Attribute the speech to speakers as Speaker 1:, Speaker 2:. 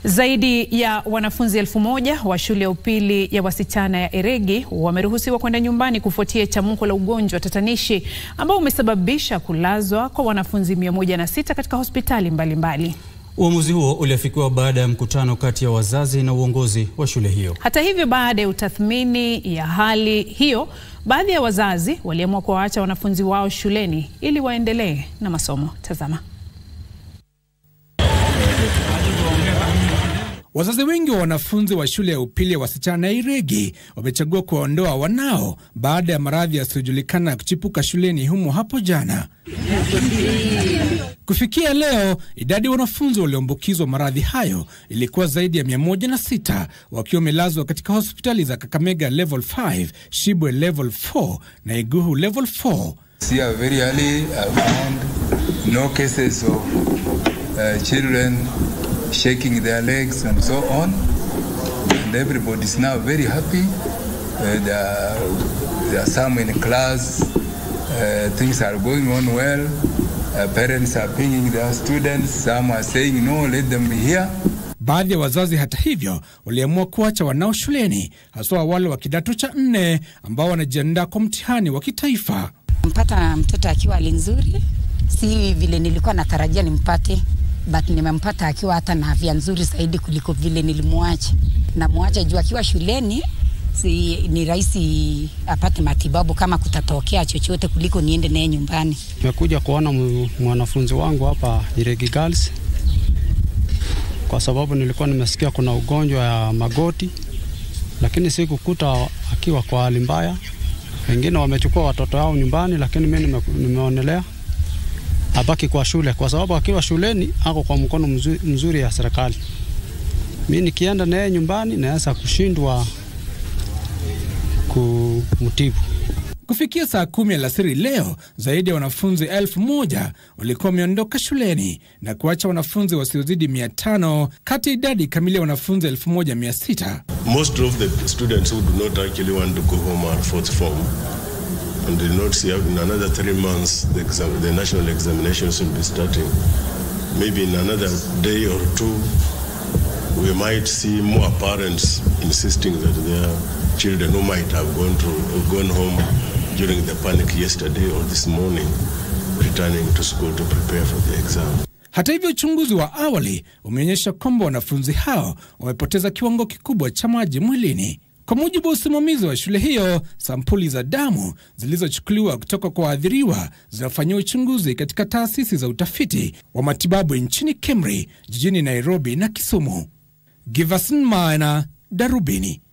Speaker 1: Zaidi ya wanafunzi elfu moja wa shule ya upili ya wasichana ya Eregi wameruhusiwa kwenda nyumbani kufuatia chamuko la ugonjwa tatanishi ambao umesababisha kulazwa kwa wanafunzi 106 katika hospitali mbalimbali.
Speaker 2: Uamuzi huo uliafikiwa baada ya mkutano kati ya wazazi na uongozi wa shule hiyo.
Speaker 1: Hata hivyo, baada ya utathmini ya hali hiyo, baadhi ya wazazi waliamua kuwaacha wanafunzi wao shuleni ili waendelee na masomo. Tazama.
Speaker 3: Wazazi wengi wa wanafunzi wa shule ya upili ya wasichana ya Iregi wamechagua kuwaondoa wanao baada ya maradhi yasiyojulikana kuchipuka shuleni humo hapo jana. Kufikia leo, idadi ya wanafunzi walioambukizwa maradhi hayo ilikuwa zaidi ya 106 wakiwa wamelazwa katika hospitali za Kakamega level 5, Shibwe level 4 na Iguhu level 4.
Speaker 4: See, uh, very early I found no cases of uh, children shaking their legs and so on. And everybody is now very happy. Uh, there, are, there are some in class. Uh, things are going on well. Uh, parents are pinging their students. Some are saying, no, let them be here.
Speaker 3: Baadhi ya wazazi hata hivyo waliamua kuacha wanao shuleni, haswa wale wa kidato cha nne ambao wanajiandaa kwa mtihani wa kitaifa.
Speaker 5: Mpata mtoto akiwa hali nzuri, si vile nilikuwa natarajia nimpate, but nimempata akiwa hata na afya nzuri zaidi kuliko vile nilimwacha. Namwacha juu akiwa shuleni si, ni rahisi apate matibabu kama kutatokea chochote kuliko niende naye nyumbani.
Speaker 6: Nimekuja kuona mwanafunzi wangu hapa Iregi Girls kwa sababu nilikuwa nimesikia kuna ugonjwa ya magoti, lakini sikukuta akiwa kwa hali mbaya. Wengine wamechukua watoto wao nyumbani, lakini mimi nime, nimeonelea abaki kwa shule, kwa sababu akiwa shuleni ako kwa mkono mzuri, mzuri ya serikali. Mimi nikienda naye nyumbani naweza kushindwa kumtibu.
Speaker 3: Kufikia saa kumi alasiri leo, zaidi ya wanafunzi elfu moja walikuwa wameondoka shuleni na kuacha wanafunzi wasiozidi mia tano kati ya idadi kamili ya wanafunzi elfu moja mia sita.
Speaker 7: Most of the students who do not actually want to go home are fourth form and do not see in another three months the, exam, the national examinations will be starting. Maybe in another day or two we might see more parents insisting that their children who might have gone to gone home during the panic yesterday or this morning returning to school to prepare for the exam.
Speaker 3: Hata hivyo, uchunguzi wa awali umeonyesha kwamba wanafunzi hao wamepoteza kiwango kikubwa cha maji mwilini. Kwa mujibu wa usimamizi wa shule hiyo, sampuli za damu zilizochukuliwa kutoka kwa waathiriwa zinafanyiwa uchunguzi katika taasisi za utafiti wa matibabu nchini KEMRI, jijini Nairobi na Kisumu. Giverson Maina, Darubini.